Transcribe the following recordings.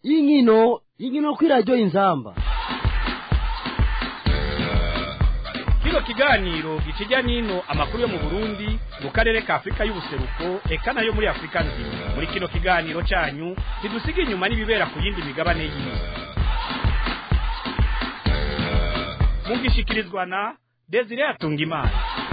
y'inkino inkino kw'iradiyo inzamba kino kiganiro gikijya n'ino amakuru yo mu burundi mu karere ka afurika y'ubuseruko eka nayo muri afurika nzima muri kino kiganiro cyanyu ntidusiga inyuma n'ibibera ku yindi migabane y'isi mugishikirizwa na desire atungimana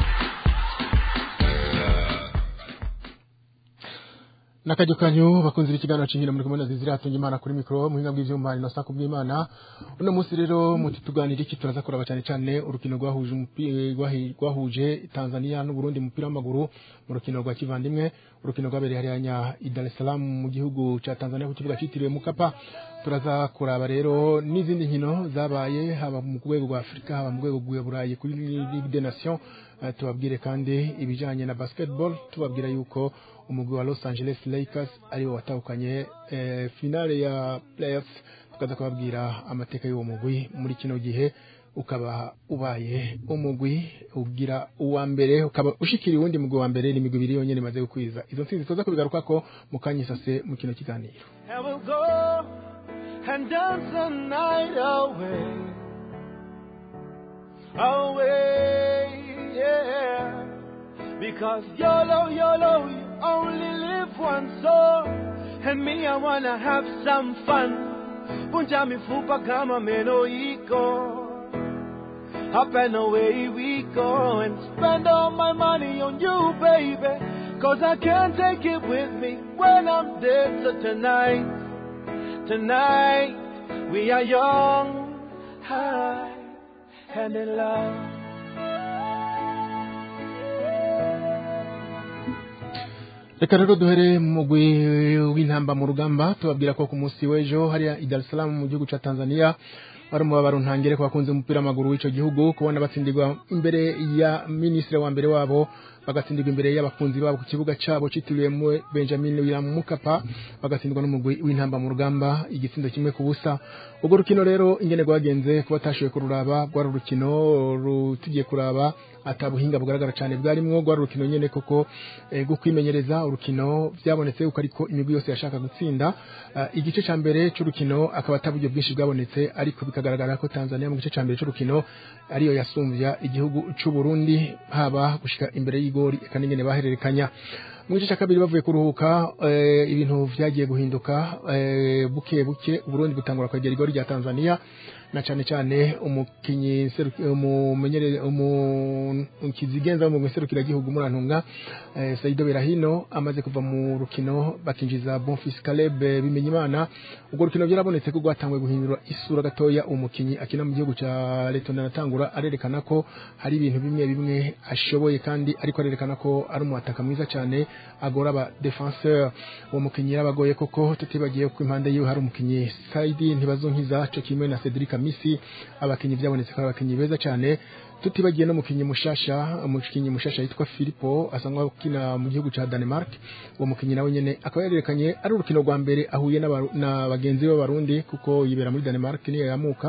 nakajyo kanyu bakunze ikiganiro cingiro muri kumwe na Zizira atunga imana kuri mikro muhinga bw'ivyuma ino sako bw'imana uno munsi rero muti tuganira iki turaza kuraba cyane cyane urukino rwahuje umupira rwahuje Tanzania n'u Burundi mu mupira w'amaguru mu rukino rwa kivandimwe urukino rwabereye hariya nya Dar es Salaam mu gihugu ca Tanzania ku kibuga citiriwe Mukapa turaza kuraba rero n'izindi nkino zabaye haba mu rwego rwa Afrika haba mu rwego rwa Burayi kuri Ligue des Nations uh, tubabwire kandi ibijanye na basketball tubabwira yuko umugwi wa Los Angeles Lakers ariwo watahukanye eh, finale ya playoffs tukaza kubabwira amateka y'uwo mugwi muri kino gihe ukaba ubaye umugwi ugira uwa mbere ukaba ushikira uwundi mugwi wa mbere n'imigwi ibiri yonyene imaze gukwiza izo ntsinzi tuza kubigarukako mu kanyisase mu kino kiganiro and dance the night away, away, yeah. Because YOLO, YOLO, you only live once, so and me, I wanna have some fun. Punja mifupa kama meno iko. Up and away we go and spend all my money on you, baby. Cause I can't take it with me when I'm dead. So tonight, Tonight we are young, high, and in love. reka rero duhere mu mugwi w'intamba mu rugamba tubabwira ko ku munsi w'ejo hariya i Dar es Salaam mu gihugu ca Tanzania wari umubabaro ntangere ku bakunze umupira w'amaguru w'ico gihugu kubona batsindirwa imbere ya minisitiri wa mbere wabo bagatsindirwa imbere y'abakunzi babo ku kibuga cabo citiriwe Benjamin William Mukapa bagatsindwa n'umugwi w'intamba mu rugamba igitsindo kimwe ku busa ubwo rukino rero ingene rwagenze kuba tashoboye kururaba rwari urukino rutugiye kuraba atabuhinga bugaragara cyane bwarimwo rwari urukino nyene koko eh, gwo kwimenyereza urukino byabonetse uko ariko imigwi yose yashaka gutsinda uh, igice ca mbere c'urukino akaba ataburyo bwinshi bwabonetse ariko bikagaragara ko Tanzania mu gice ca mbere c'urukino ariyo yasumvya igihugu c'u Burundi haba gushika imbere y'igori eka n'ingene bahererekanya mu gice cya kabiri bavuye kuruhuka eh, ibintu vyagiye guhinduka eh, buke buke Burundi butangura kwegera igori rya Tanzania na cyane cyane umukinyi umumenyere umukizigenza mu guserukira gihugu murantunga eh, Saido Berahino amaze kuva mu rukino bakinjiza Bonfils Caleb bimenye imana ubwo rukino byarabonetse ko rwatangwe guhindura isura gatoya umukinyi akina mu gihugu ca Letona natangura arerekana ko hari ibintu bimwe bimwe ashoboye kandi ariko arerekana ko ari umuataka mwiza cyane agora aba defenseur uwo mukinyi yarabagoye koko tutibagiye ko impande yiwe hari umukinyi Saidi ntibazonkiza cyo kimwe na Cedric Kamisi abakinyi byabonetse ko abakinyi beza cyane tutibagiye no mukinyi mushasha umukinyi mushasha yitwa Filippo asanzwe akina mu gihugu ca Denmark uwo mukinyi nawe nyene akaba yarerekanye ari urukino rwa mbere ahuye na bagenzi be b'abarundi kuko yibera muri Denmark niyo yamuka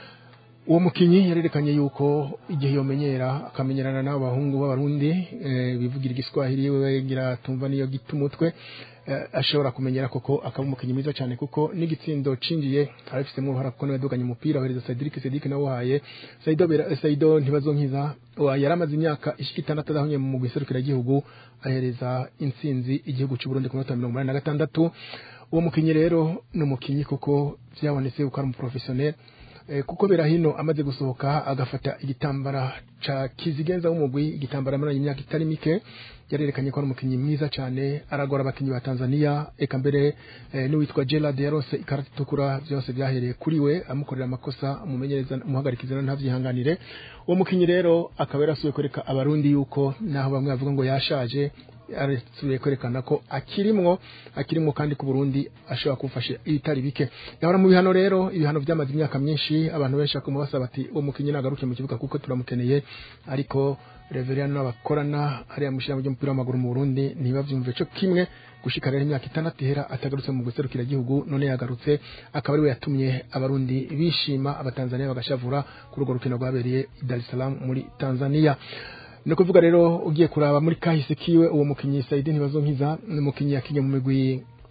uwo mukinyi yarerekanye yuko igihe yomenyera akamenyerana n'abo bahungu b'abarundi e, bivugira igiswahili we ngira tumva niyo gita umutwe e, ashobora kumenyera koko akaba umukinyi mwiza cyane kuko n'igitsindo cinjiye arabifitemo uruhara kuko niwe yaduganye umupira ohereza Cedric Cedric nawe wahaye Saido Bera, Saido ntibazonkiza yaramaze imyaka ishika itandatu adahunye mu guserukira igihugu ahereza intsinzi igihugu cy'u Burundi ku minota mirongo inani na gatandatu uwo mukinyi rero ni umukinyi kuko byabonetse ko ari umuprofessionnel kuko berahino amaze gusohoka agafata igitambara ca kizigenza w'umugwi igitambara amaranye imyaka itari mike yarerekanye ko ari umukinyi mwiza cyane aragora abakinyi ba Tanzania eka mbere eh, n'uwitwa Gerard yarose ikarata itukura byose byahereye kuri we amukorera amakosa umumenyereza umuhagarikiza ntavyihanganire uwo mukinyi rero akaba yarasuye kwereka abarundi yuko naho bamwe bavuga ngo yashaje arasubiye kwerekana ko akirimwo akirimwo kandi ku Burundi ashobora kumfasha ibitari bike yahora mu bihano rero ibihano byamaze imyaka myinshi abantu benshi bakoma basaba ati uwo mukinyi nagaruke mu kibuga kuko turamukeneye ariko Reverend n'abakorana hariya mushira mu by'umupira w'amaguru mu Burundi ntibavyumve cyo kimwe gushika rero imyaka itandatu ihera atagarutse mu guserukira igihugu none yagarutse akaba ari we yatumye abarundi bishima abatanzania bagashavura kuri urwo rukino rwabereye i Dar es Salaam muri Tanzania ni ukuvuga rero ugiye kuraba muri kahise kiwe uwo mukinyi Saidi ntibazonkiza ni umukinyi yakinye mu migwi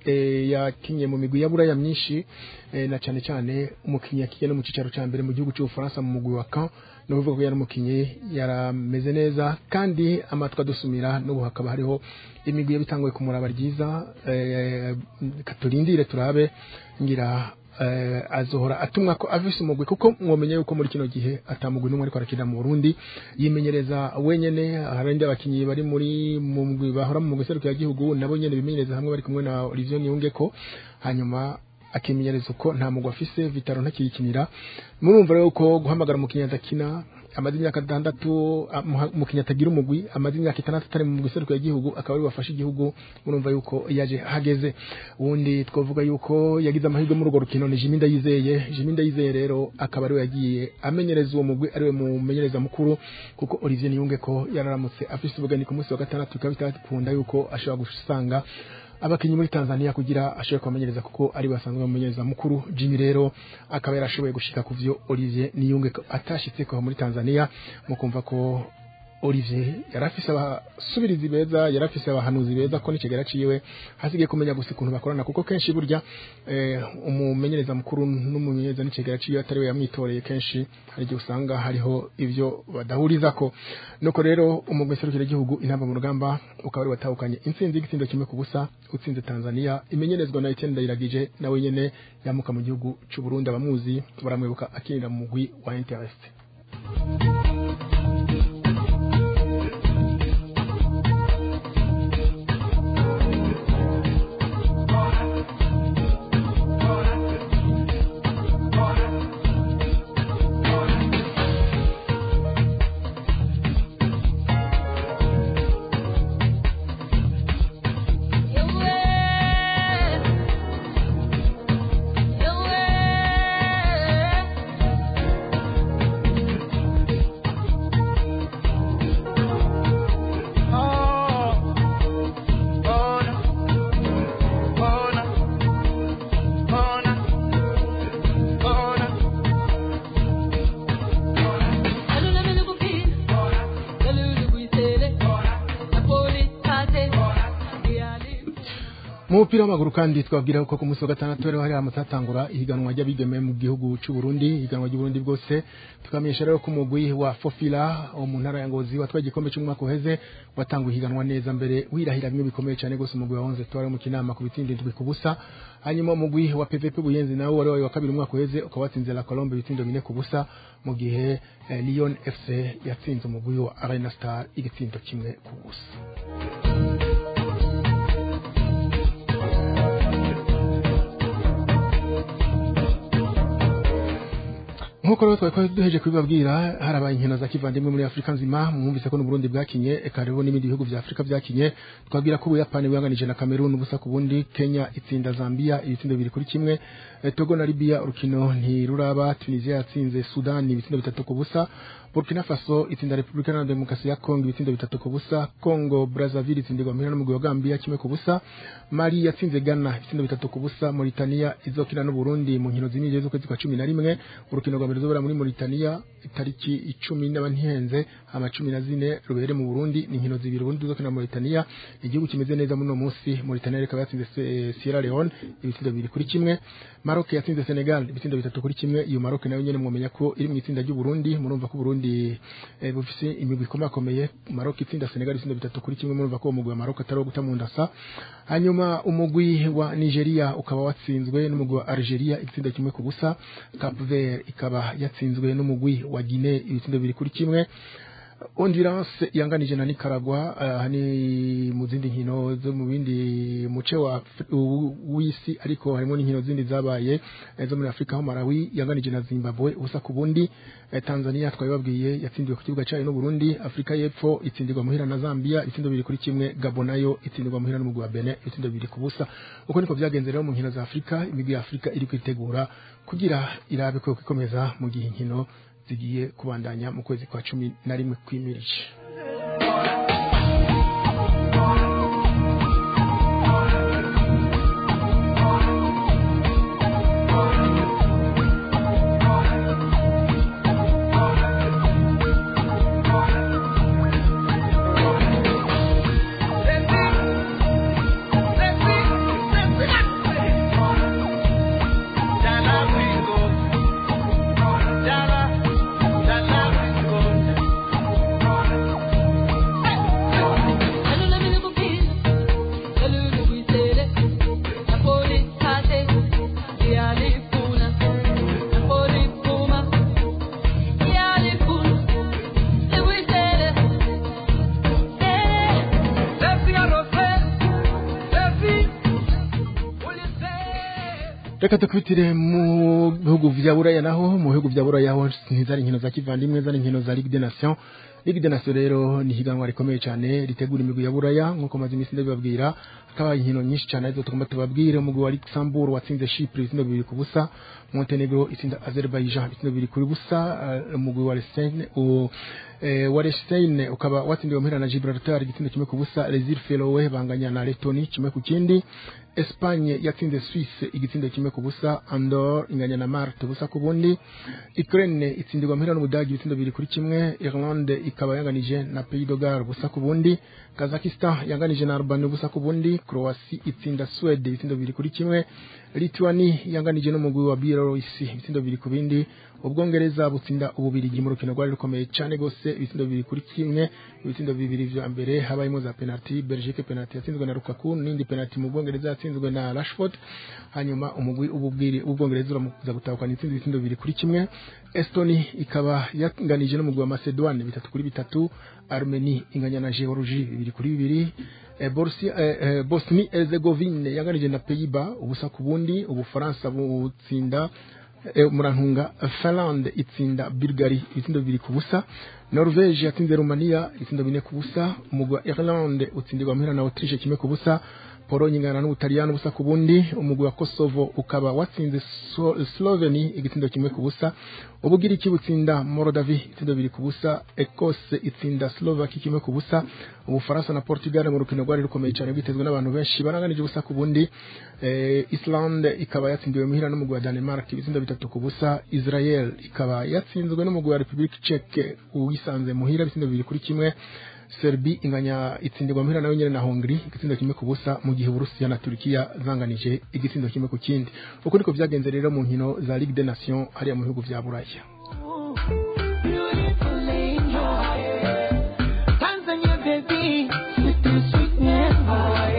eh, yakinye mu migwi ya buraya myinshi eh, na cyane cyane umukinnyi yakinye no mu cicaro ca mbere mu gihugu cy'ubufaransa mu mugwi wa Caen no kuvuga ko yari umukinnyi yarameze neza kandi amatwi adusumira n'ubu hakaba hariho imigwi yabitanguye kumuraba ryiza eh, katurindire turabe ngira eh, azohora atumwa ko avise umugwi kuko mwomenye yuko muri kino gihe atamugwi n'umwe ariko arakina mu Burundi yimenyereza wenyene harindi abakinyi bari muri mu mugwi bahora mu mugwi serukira gihugu nabo nyene bimenyereza hamwe bari kumwe na Olivier Niyungeko hanyuma akimenyereza uko nta mugwi afise Vitaro ntakiyikinira murumva rero ko guhamagara umukinyi adakina amaze imyaka itandatu umukinnyi atagira umugwi amaze imyaka itandatu atari mu mugwi serukira igihugu akaba ari wafashe igihugu murumva yuko yaje hageze ubundi twavuga yuko yagize amahirwe muri urwo rukino ni Jimmy Ndayizeye Jimmy Ndayizeye rero akaba ariwe yagiye amenyereza uwo mugwi ariwe mumenyereza mukuru kuko Olivier Niyunge ko yararamutse afise ubugani ku munsi wa gatandatu bikaba bitakunda yuko ashobora gusanga abakinyi muri Tanzania kugira ashobore kubamenyereza kuko ari basanzwe bamenyereza mukuru Jimmy rero akaba yarashoboye gushika ku vyo Olivier Niyunge ko atashitse ko muri Tanzania mu kumva ko Olivier yarafise abasubirizi beza yarafise abahanuzi beza ko nicegera ciwe hasigaye kumenya gusa ukuntu bakorana kuko kenshi burya eh, umumenyereza mukuru n'umumenyereza nicegera ciwe atari we yamwitoreye kenshi hari igihe usanga hariho ivyo badahurizako nuko rero umugwi serukira igihugu intamba mu rugamba ukaba ari watahukanye intsinzi y'igitsindo kimwe ku busa utsinze Tanzania imenyerezwa na Etienne Ndayiragije nawe nyene yamuka mu gihugu c'u Burundi abamuzi baramwibuka akinira mu mugwi wa Interest mu mupira w'amaguru kandi twabwira ko ku munsi wa gatandatu rero hari amatatangura ihiganwa ry'abigeme mu gihugu cy'u Burundi ihiganwa ry'u Burundi bwose tukamenyesha rero ko umugwi wa Fofila wo mu ntara ya Ngozi watwaye igikombe cy'umwaka uheze watanguye ihiganwa neza mbere wirahira bimwe bikomeye cyane gose umugwi wa 11 twari mu kinama ku bitindi ndwi ku busa hanyuma umugwi wa PVP Buyenzi nawo wari wa kabiri umwaka uheze ukaba watsinze la Colombe ibitindo bine ku busa mu gihe eh, Lyon FC yatsinze umugwi wa Arena Star igitindo kimwe ku busa nkuko rero twari duheje kubibabwira harabaye inkino za kivandimwe muri Afrika nzima mwumvise ko n'Uburundi bwakinye eka rero n'ibindi bihugu vya Afrika byakinye twabwira ko Ubuyapani bwanganije na Cameroon ubusa ku bundi Kenya itsinda Zambia ibitsindo bibiri kuri kimwe eh, Togo na Libya urukino ntiruraba Tunisia yatsinze Sudan ibitsindo bitatu ku busa Burkina Faso itsinda Republika na Demokarasi ya Kongo ibitsindo bitatu ku busa Congo Brazzaville itsindirwa muhira n'umugwi wa Gambia kimwe ku busa Mali yatsinze Ghana ibitsindo bitatu ku busa Mauritania izokina n'u Burundi mu nkino z'imyije z'ukwezi kwa 11 urukino rwa mbere ruzobera muri Mauritania itariki icumi n'abantihenze ama cumi na zine rubere mu Burundi ni inkino zibiri Burundi zokina na Mauritania igihugu kimeze neza muri no munsi Mauritania ikaba yatsinze Se- Sierra Leone ibitsindo bibiri kuri kimwe Maroc yatsinze Senegal ibitsindo bitatu kuri kimwe iyo Maroc nayo nyene mwomenya ko iri mu itsinda ry'u Burundi murumva ko Burundi eh, bufise imigwi ikomakomeye Maroc itsinda Senegal ibitsindo bitatu kuri kimwe murumva ko uwo mugwi wa Maroc atari uwo guta mu ndasa hanyuma umugwi wa Nigeria ukaba watsinzwe n'umugwi wa Algeria igitsindo kimwe ku busa Cap Vert ikaba yatsinzwe n'umugwi wa Guinea ibitsindo bibiri kuri kimwe Honduras yanganije na Nicaragua uh, ni mu zindi nkino zo mu bindi muce wa Afri- u- w'isi ariko harimo n'inkino zindi zabaye eh, zo muri Afrika aho Malawi yanganije na Zimbabwe ubusa ku bundi eh, Tanzania twabibabwiye yatsindiwe ku kibuga cyayo n'u Burundi Afrika y'Epfo itsindirwa muhira na Zambia ibitsindo bibiri kuri kimwe Gabon nayo itsindirwa muhira n'umugwi wa Benin ibitsindo bibiri ku busa uko niko byagenze rero mu nkino za Afrika imigwi ya Afrika iri kwitegura kugira irabe ko ikomeza mu gihe inkino zigiye kubandanya mu kwezi kwa cumi na rimwe kwimirije Let's see. Let's see. reka dukubitire mu bihugu vya buraya naho mu bihugu vya buraya ho ntizari inkino za kivandimwe zari inkino za ligue des nations ligue des nations rero ni higanwa rikomeye cyane ritegura imigwi ya buraya nk'uko maze iminsi ndabibabwira hakaba inkino nyinshi cyane arizo tugomba tubabwire umugwi wa luxembourg watsinze chypre ibitsindo bibiri ku busa montenegro itsinda azerbaijan ibitsindo bibiri kuri busa eh, umugwi wa Liechtenstein u- eh, wa Liechtenstein ukaba watsindiwe muhira na gibraltar igitsindo kimwe ku busa les îles feroe banganya na letoni kimwe ku kindi Espagne yatsinze Suisse igitsindo kimwe ku busa Andorre inganya na Malte ubusa ku bundi Ukraine itsindirwa muhira n'Ubudagi ibitsindo bibiri kuri kimwe Irlande ikaba yanganije na Pays de Galles ubusa ku bundi Kazakhstan yanganije na Albania ubusa ku bundi Croatie itsinda Sweden ibitsindo bibiri kuri kimwe Lithuania yanganije n'umugwi wa Belarus ibitsindo bibiri ku bindi Ubwongereza butsinda ububirigi mu rukino rwari rukomeye cyane gose ibitsindo bibiri kuri kimwe ibitsindo bibiri vya mbere habayemo za penalty Belgique penalty yatsinzwe na Lukaku n'indi penalty mu Bwongereza yatsinzwe na Rashford hanyuma umugwi ububwiri ubwongereza uramuza gutahukana itsinzi ibitsindo bibiri kuri kimwe Estonia ikaba yanganije n'umugwi wa Macedoine bitatu kuri bitatu Armenia inganya na Georgie bibiri kuri bibiri eh, Borussia eh, eh, Bosnie Herzegovine yanganije na Pays-Bas ubusa ku bundi Ubufaransa butsinda eh, murantunga Finland itsinda Bulgarie ibitsindo bibiri ku busa Norvege yatsinze Romania ibitsindo bine ku busa umugwi wa Irlande utsindirwa muhira na Autriche kimwe ku busa Pologne ingana n'Ubutaliyani ubusa ku bundi umugwi wa Kosovo ukaba watsinze So- Sloveni igitsindo kimwe ku busa Ubugiriki butsinda Moldavie ibitsindo bibiri ku busa Ecosse itsinda Slovaki kimwe ku busa Ubufaransa na Portugal mu rukino rwari rukomeye cyane rwitezwe n'abantu benshi baranganije ubusa ku bundi eh, Islande ikaba yatsindiwe muhira n'umugwi wa Denmark ibitsindo bitatu ku busa Israel ikaba yatsinzwe n'umugwi wa Republique Czech uwisanze muhira ibitsindo bibiri kuri kimwe Serbi inganya itsindirwa muhira nayo nyene na Hongrie igitsindo kimwe ku busa mu gihe Uburusiya na Turkiya zanganije igitsindo kimwe ku kindi uko niko vyagenze rero mu nkino za Ligue des Nations hariya mu bihugu vya Buraya Beautiful angel. Tanzania baby, sweet to sweet memory.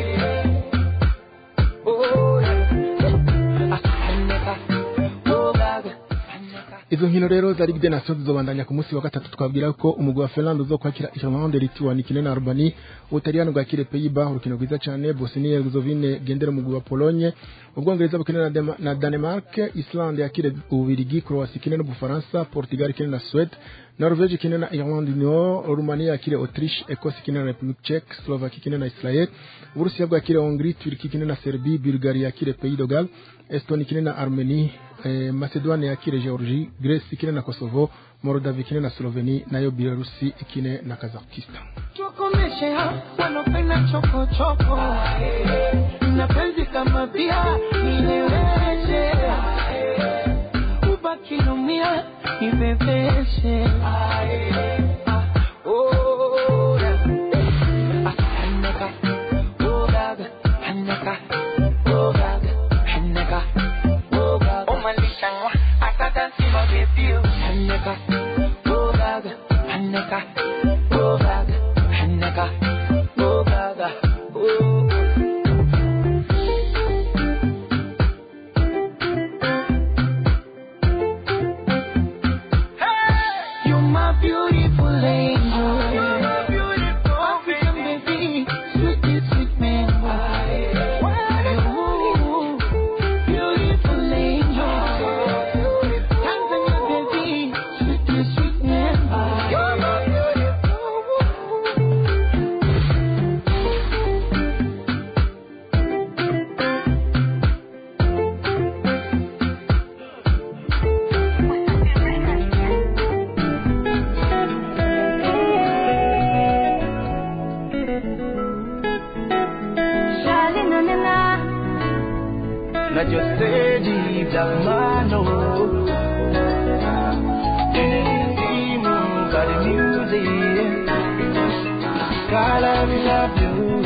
Oh, yeah. Aneka, oh, gaga, aneka. izo nkino rero za Ligue des Nations zizobandanya ku munsi wa gatatu twabwira ko umugwi wa Finland uzokwakira Irlande Lithuania ikine na Albania Ubutaliyani bwakire Pays-Bas urukino rwiza cyane Bosnia Herzegovine gendera umugwi wa Pologne Ubwongereza bukine na, Dema- na Danemark Islande yakire Ububirigi Croatia ikine n'Ubufaransa Portugal ikine na Suède Norvege ikine na Irlande du Nord Rumania yakire Autriche Ecosse ikine na Republique Czech Slovaquie ikine na Israel Uburusiya bwakire Hongrie Turki ikine na Serbie Bulgarie yakire Pays de Galles Estonie ikine na Armenie eh, Macedoine yakire Georgie Greece ikine na Kosovo Moldavia ikine na Slovenia nayo Belarusi ikine na Kazakhstan Tukomeshe hao wanopenda choko choko, na penzi kama bia nileweshe, ubaki numia nibebeshe. Oh, yeah. Aneka, oh, gaga, aneka, oh, gaga, aneka, oh, gaga. Oh, Malisha, ata dansi mo baby, aneka, oh, gaga, aneka, oh, gaga, aneka, oh, gaga, oh. You're my beautiful angel. You're my beautiful African baby, sweet, sweet man. Ooh, beautiful angel. Tanzania baby, sweet, sweet man. You're my Najua steji jamano Anything but the music God I love you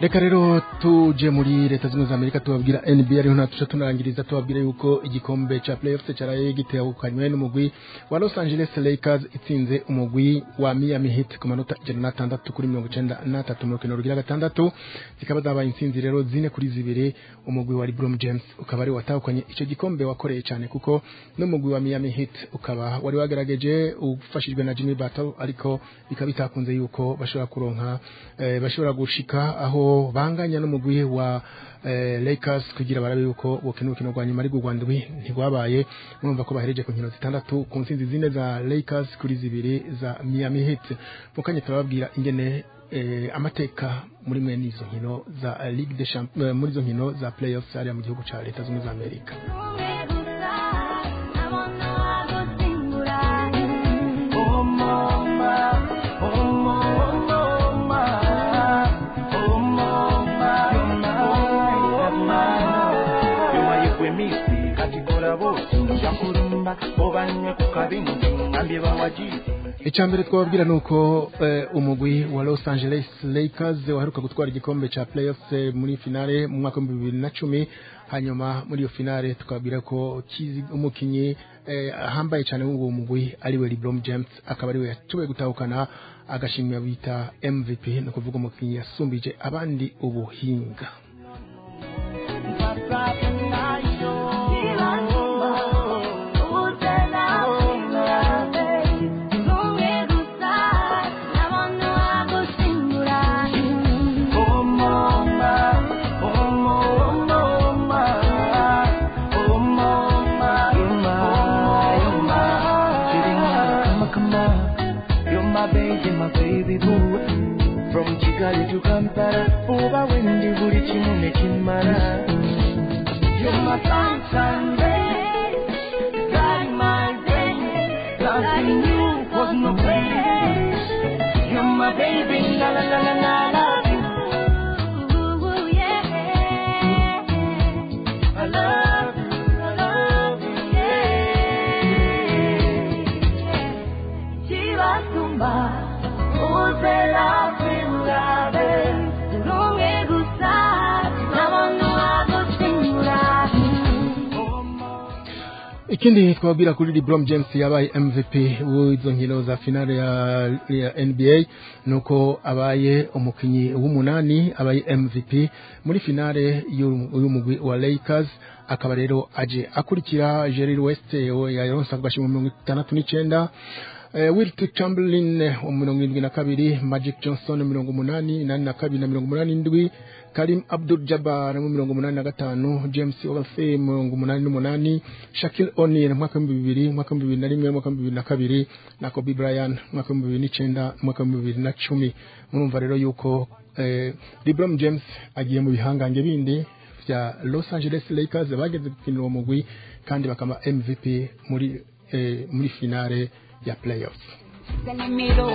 reka rero tuje muri leta zunze za amerika tubabwira nba ariho natuca tunarangiriza tubabwira yuko igikombe ca playoffs cyaraye gitehukanywe n'umugwi wa los angeles lakers itsinze umugwi wa miami heat ku manota ijana n'atandatu kuri mirongo icenda n'atatu mu rukino rugira gatandatu zikaba zabaye intsinzi rero zine kuri zibiri umugwi wa lebron james ukaba ari watahukanye ico gikombe wakoreye cyane kuko n'umugwi wa miami heat ukaba wari wagerageje ufashijwe na jimmy battle ariko bikaba bitakunze yuko bashobora kuronka eh, bashobora gushika aho banganya n'umugwi wa eh, Lakers kugira barabe yuko bokina urukino rwa nyuma ariko Rwanda ndwi ntigwabaye murumva ko bahereje ku nkino zitandatu ku ntsinzi zine za Lakers kuri zibiri za Miami Heat mukanye turababwira ingene eh, amateka muri mwe n'izo nkino za eh, Ligue des Champions eh, muri izo nkino za playoffs hariya mu gihugu ca Leta Zunze za Amerika Oh mama, oh mama, oh mama, oh mama, yomayegwemisi katikola bose njakulumba obanywe ku kabindi ngambye bawajiri Icambere twababwira nuko eh, umugwi wa Los Angeles Lakers waheruka gutwara igikombe ca playoffs eh, muri finale mu mwaka wa 2010 hanyuma muri iyo finale tukabwira ko kizi umukinyi eh, ahambaye cyane w'uwo mugwi ari we LeBron James akaba ari we yatuwe gutahukana agashimwa bita MVP no kuvuga umukinyi yasumbije abandi ubuhinga oh mama, oh mama, oh mama, You're my, come on, you're my baby, my baby boo. From Kigali to Kampala, Uba Wendy, buri kimwe nekimara. You're my sunshine, babe. Guide my day. Loving you was no pain. You're my baby, la la la la la love you. I love you, I love you, yeah. Chibasumba, uzela kwilulabe. Tulunge gusa, nabantu agusimbura. ikindi twabwira kuri LeBron James yabaye MVP w'izo nkino za finale ya, ya NBA nuko abaye umukinyi w'umunani abaye MVP muri finale y'uyu y'uyu mugwi wa Lakers akaba rero aje akurikira Jerry West yaronse agashimwe mirongo itandatu n'icenda Eh, Wilt Chamberlain wa mirongo irindwi na kabiri Magic Johnson mirongo umunani nani na kabiri na mirongo umunani n'indwi Karim Abdul Jabbar mu mirongo umunani na gatanu James Ogalfe mirongo umunani n'umunani Shaquille O'Neal mu mwaka w'ibihumbi bibiri mu mwaka w'ibihumbi bibiri na rimwe mu mwaka w'ibihumbi bibiri na kabiri na Kobe Bryant mu mwaka w'ibihumbi bibiri n'icenda mu mwaka w'ibihumbi bibiri na cumi murumva rero yuko eh, LeBron James agiye mu bihangange bindi vya Los Angeles Lakers bageze gukinira uwo mugwi kandi bakaba MVP muri eh, muri finale ya playoff Zenimiro,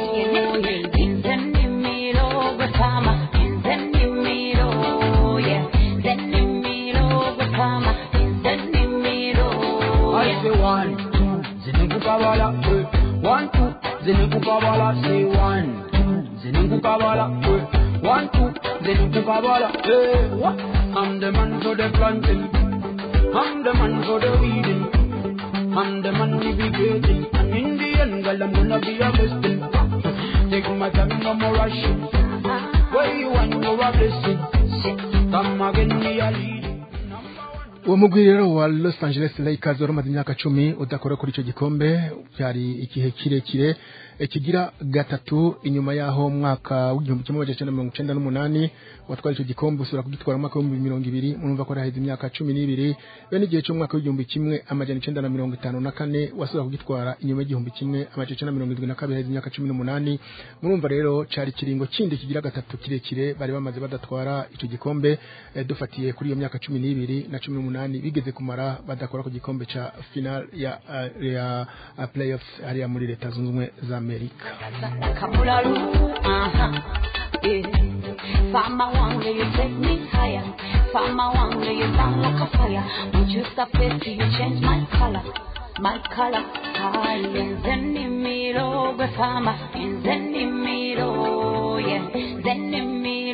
Zenimiro, Gotama, Zenimiro, yeah, Zenimiro, Gotama, Zenimiro, I yeah. say one, two, zinukukabala, eh. One, two, zinukukabala, say one, two, zinukukabala, eh. One, two, zinukukabala, eh. What? I'm the man for the planting. I'm the man for the weeding. I'm the man we be getting. And in the end, girl, I'm gonna be a blessing. Take my time, no more rushing. Where you want, you're a blessing. Come again, me a leading. uwo mugwi rero wa Los Angeles Lakers wari umaze imyaka cumi udakora kuri icyo gikombe byari igihe kirekire eh, kigira gatatu inyuma yaho mu mwaka w'igihumbi kimwe magana cyenda mirongo icenda n'umunani watwara icyo gikombe usubira kugitwara mu mwaka w'ibihumbi mirongo ibiri murumva ko haheze imyaka cumi n'ibiri bene igihe cy'umwaka w'igihumbi kimwe amajana icenda na mirongo itanu na kane wasubira kugitwara inyuma y'igihumbi kimwe amajana icenda na mirongo irindwi na kabiri haheze imyaka cumi n'umunani murumva rero cari ikiringo kindi kigira gatatu kirekire bari bamaze badatwara ico gikombe eh, dufatiye kuri iyo myaka cumi n'ibiri na cumi n'umunani bigeze kumara badakora ku gikombe ca final ya, uh, ya uh, playoffs hariya muri leta zunze ubumwe za amerika Kabularu, uh-huh, yeah. Farmer one day you take me higher. Farmer one day you sound like a fire. Won't you stop it till you change my color? My color, higher. Zenimiro, farmer, in Zenimiro, yeah. Zenimiro,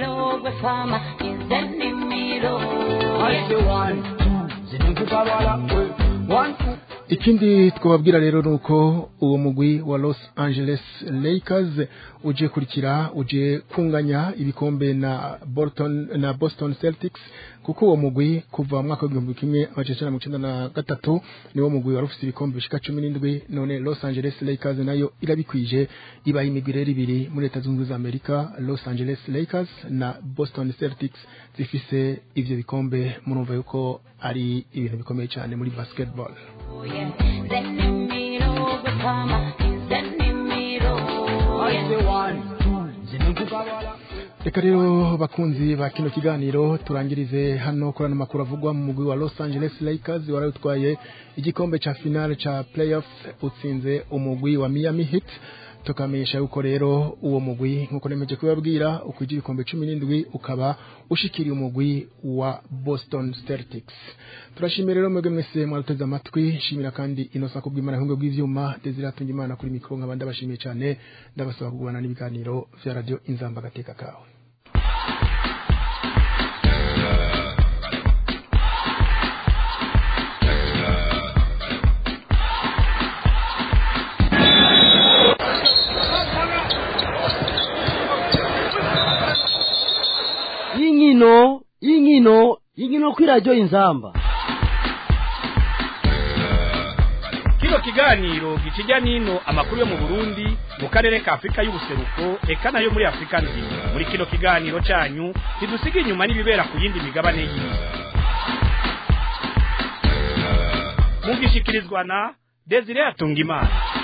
Zenimiro gwe fama Zenimiro I say one, two, zinukukabala, eh. One, two. ikindi twababwira rero ni uko uwo mugwi wa los angeles lakers uje kurikira uje kunganya ibikombe na Bolton, na boston celtics kuko uwo mugwi kuva mu mwaka w'igihumbi kimwe amajana icenda na mirongo icenda na gatatu niwo mugwi wari ufite ibikombe bishika cumi n'indwi none los angeles lakers nayo irabikwije ibaye imigwi rero ibiri muri leta zunze ubumwe za amerika los angeles lakers na boston celtics zifise ivyo bikombe murumva yuko ari ibintu bikomeye cyane muri basketball Zenimiro gwe fama Zenimiro I say one, two, zinukukabala. reka rero bakunzi ba kino kiganiro turangirize hano kuri ano makuru avugwa mu mugwi wa los angeles lakers wari utwaye igikombe ca finale ca playoff utsinze umugwi wa miami heat tukamenyesha yuko rero uwo mugwi nkuko nemeje kubabwira ukwije ibikombe cumi n'indwi ukaba ushikiriye umugwi wa boston celtics turashimira rero mwebwe mwese mwaruteze amatwi shimira kandi inosa kubw'imana ahubwo bw'ivyuma desire atunga imana kuri mikoro nkaba ndabashimiye cyane ndabasaba kugubana n'ibiganiro vya radio inzamba agateka kawe y'inkino y'inkino y'inkino kuri radiyo inzamba kino kiganiro gikijya n'ino amakuru yo mu burundi mu karere ka afurika y'ubuseruko eka nayo muri afurika nzima muri kino kiganiro cyanyu ntidusiga inyuma n'ibibera ku yindi migabane y'isi mugishikirizwa na desire atungimana